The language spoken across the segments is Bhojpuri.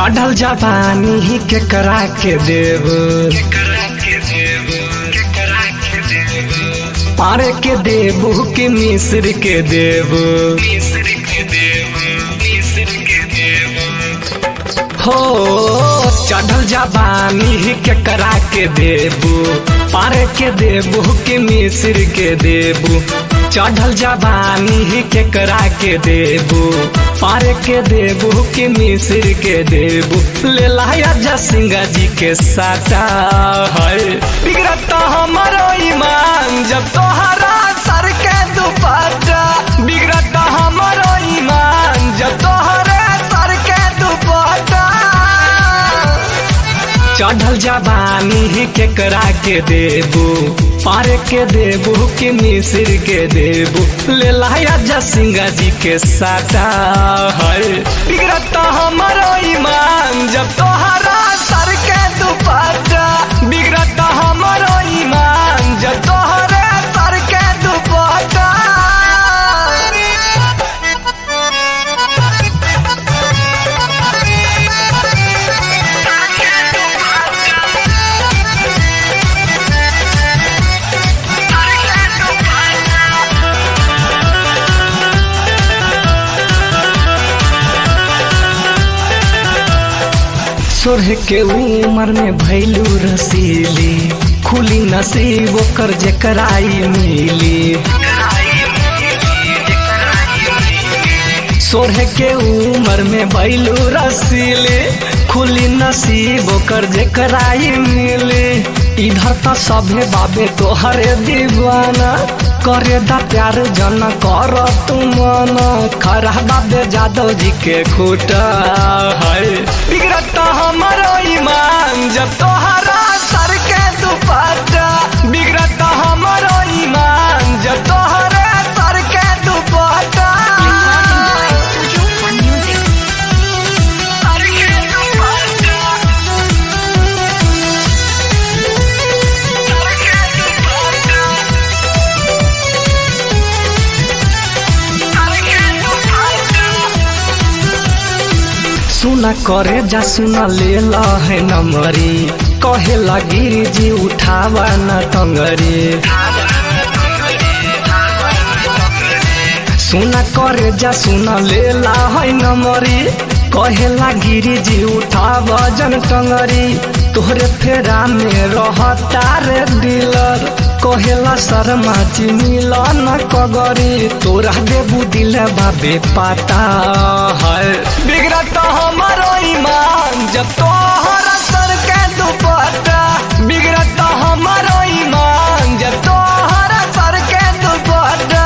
चढ़ल जवानी केकरा के देव पारे के देबू के मिस्र के देव हो चढ़ल जवानी केकरा के देबू पारे के देबू के मिस्र के देबू चढ़ल जवानी केकरा के देबू पारे के देबू के मिस्र के देबू ले लाया जसिंगा जी के साटा है बिगड़ता हमारो ईमान जब तोहरा सर के दुपट्टा बिगड़ता हमारो ईमान जब तोहरे सर के दुपट्टा चढ़ल जवानी केकरा के देबू पारे के देबू के मिस्र के देबू ले लाया जसिंगा जी के साटा है बिगड़ता हमारो ईमान जब तोहरा सर के दुपट्टा बिगड़ता हमारो ईमान जब तोहरे सर के दुपट्टा सोरह के उमर में भैलू रसीली खुली नसीब ओकर जेकराई मिली सोरह के उमर में भैलू रसीली खुली नसीब ओकर जेकराई मिली इधर तो सभे बाबे तोहरे दीवाना करे दा प्यार जन कर तुम खरा बाबे जादव जी के खूटा है बिगड़ता हमारो ईमान जब तोहरा सर के दुपट्टा बिगड़ता हमारो ईमान जब तोहरे सर के दुपट्टा Fun music. सर के दुपट्टा सर के दुपट्टा सर के दुपट्टा सुना करे जा सुना ले ला है नमरी कहे लगी जी उठावा न टंगरी सुना करे जा सुना ले ला है नमरी कहे लगी जी उठावा जन टंगरी तोहरे फेरा में रहता रे डीलर कहेला शर्मा चिमिल न कगरी तोरा देबू दिल बाबे पाता है बिगड़ता हमारो ईमान जब तोहरा सर के दुपट्टा बिगड़ता हमारो ईमान जब तोहरा सर के दुपट्टा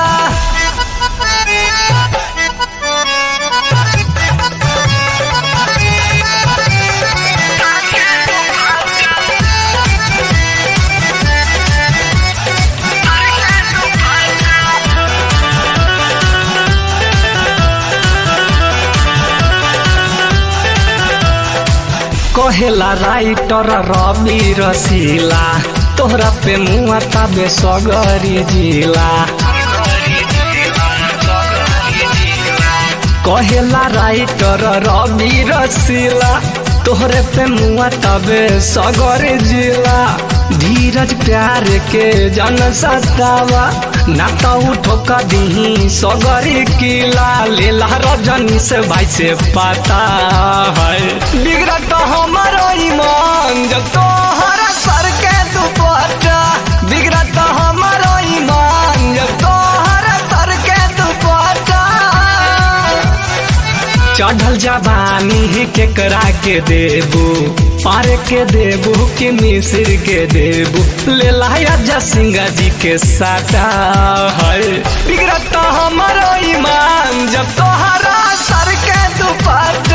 कहेला राइटर रवि रसीला तोहरा पे मुआ ताबे सगरी जिला कहेला राइटर रवि रसीला तोहरे पे मुआ तबे सगरी जिला धीरज प्यार के जन सतावा ना तो उठो कदी सगरी किला लेला रजनी से भाई से पता है बिगड़ता हमारो ईमान जब तोहरा सर के दुपट्टा बिगड़ता हमारो ईमान जब तोहरा सर के दुपट्टा चढ़ल जवानी केकरा के देबू पार के देबू के मिस्र के देबू ले लाया जसिंगा जी के साटा है बिगड़ता हमारो ईमान जब तोहरा सर के दुपट्टा